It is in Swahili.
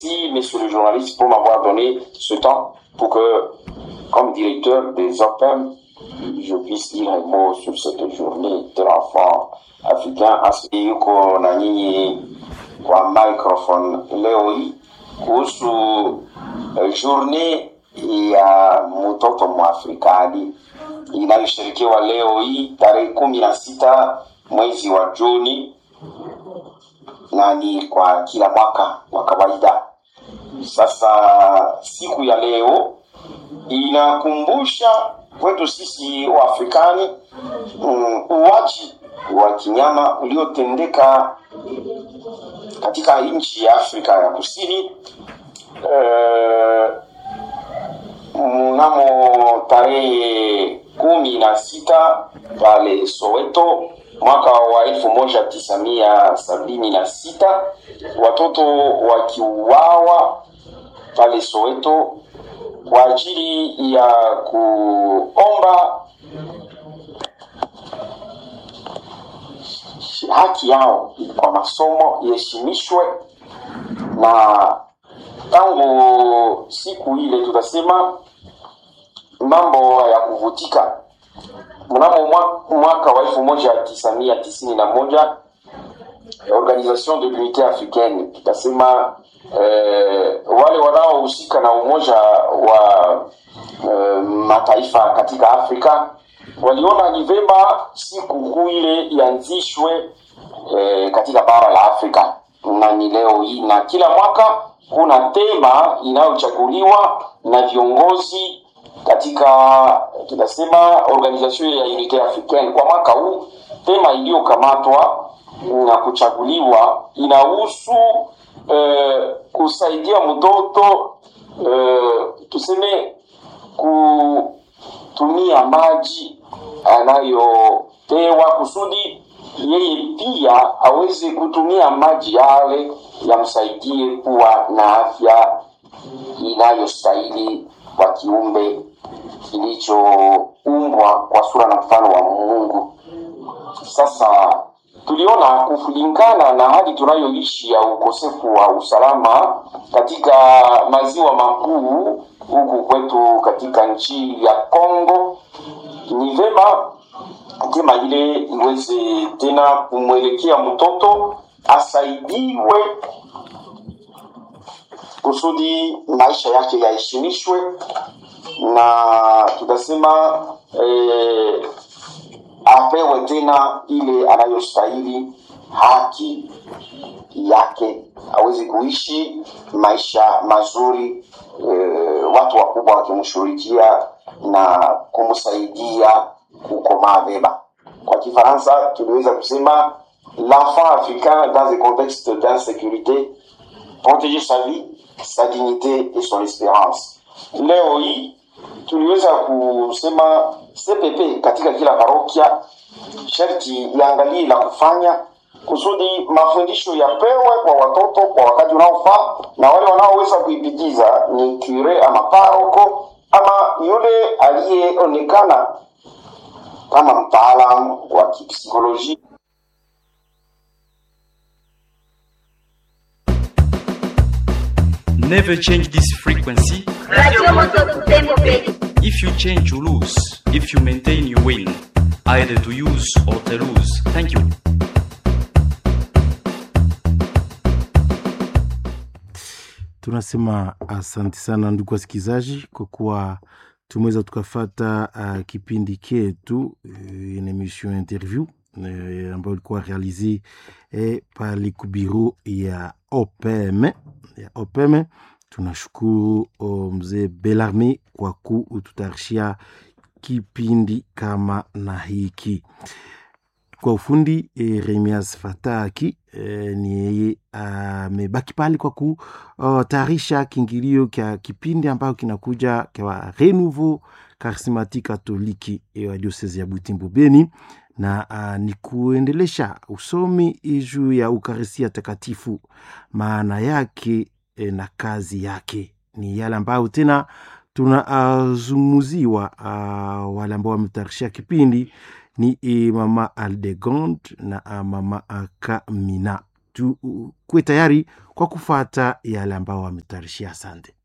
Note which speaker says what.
Speaker 1: Merci, messieurs les journalistes, pour m'avoir donné ce temps pour que, comme directeur des OPEM, je puisse dire un mot sur cette journée de l'enfant africain. Yuko na nyinyi kwa microphone leo hii kuhusu eh, journée ya mtoto mwafrikani inayosherekewa leo hii tarehe kumi na sita mwezi wa Juni na ni kwa kila mwaka wa kawaida. Sasa siku ya leo inakumbusha kwetu sisi Waafrikani mm, uwaji wa kinyama uliotendeka katika nchi ya Afrika ya Kusini eh, mnamo tarehe kumi na sita pale Soweto mwaka wa elfu moja tisa mia sabini na sita watoto wakiuawa pale Soweto kwa ajili ya kuomba haki yao kwa masomo iheshimishwe, na tangu siku ile tutasema mambo ya kuvutika. Mnamo mwa- mwaka wa elfu moja tisa mia tisini na moja Organisation de l'Unité Africaine tutasema eh, wale wanaohusika na umoja wa eh, mataifa katika Afrika waliona ni vema siku kuu ile ianzishwe eh, katika bara la Afrika na ni leo hii, na kila mwaka kuna tema inayochaguliwa na viongozi katika tunasema Organisation ya Unité Africaine. Kwa mwaka huu tema iliyokamatwa na kuchaguliwa inahusu eh, kusaidia mtoto eh, tuseme kutumia maji anayopewa kusudi yeye pia aweze kutumia maji yale yamsaidie kuwa na afya inayostahili kwa kiumbe kilichoumbwa kwa sura na mfano wa Mungu. Sasa tuliona kulingana na hali tunayoishi ya ukosefu wa usalama katika maziwa makuu huku kwetu katika nchi ya Kongo, ni vema tema ile iweze tena kumwelekea mtoto asaidiwe kusudi maisha yake yaheshimishwe na tutasema eh, apewe tena ile anayostahili haki yake aweze kuishi maisha mazuri eh, watu wakubwa wakimshughulikia na kumsaidia kukomaa vema kwa kifaransa tuliweza kusema l'enfant africain dans un contexte d'insécurité protéger sa vie sa dignité et son espérance leo hii tuliweza kusema CPP katika kila parokia sharti iangalie la kufanya kusudi mafundisho yapewe kwa watoto kwa wakati unaofaa, na wale wanaoweza kuipitiza ni kure ama paroko ama yule aliyeonekana kama mtaalamu wa kipsikolojia.
Speaker 2: Never change this frequency.
Speaker 3: Radio Moto Butembo Bay.
Speaker 2: If you change, you lose. If you maintain, you win. Either to use or to lose. Thank you.
Speaker 4: tunasema asante sana ndugu wasikilizaji kwa kuwa tumeweza tukafata uh, kipindi ketu uh, une emission interview uh, ambayo ilikuwa realize eh, pale kubiro ya opm ya opm tunashukuru uh, mzee belarme kwa kututayarishia kipindi kama na hiki kwa ufundi e, Remias Fataki e, ni yeye amebaki pale kwa kutayarisha kiingilio kya kipindi ambayo kinakuja kwa Renouveau Charismatique Katoliki e, wa diosezi ya Butembo Beni na a, ni kuendelesha usomi juu ya Ukaristia Takatifu, maana yake e, na kazi yake ni yale ambayo tena tunazungumuziwa uh, wale ambao wametayarishia kipindi ni e, mama Aldegond na uh, mama uh, Kamina tukuwe tayari kwa kufata yale ambao wametayarishia. Asante.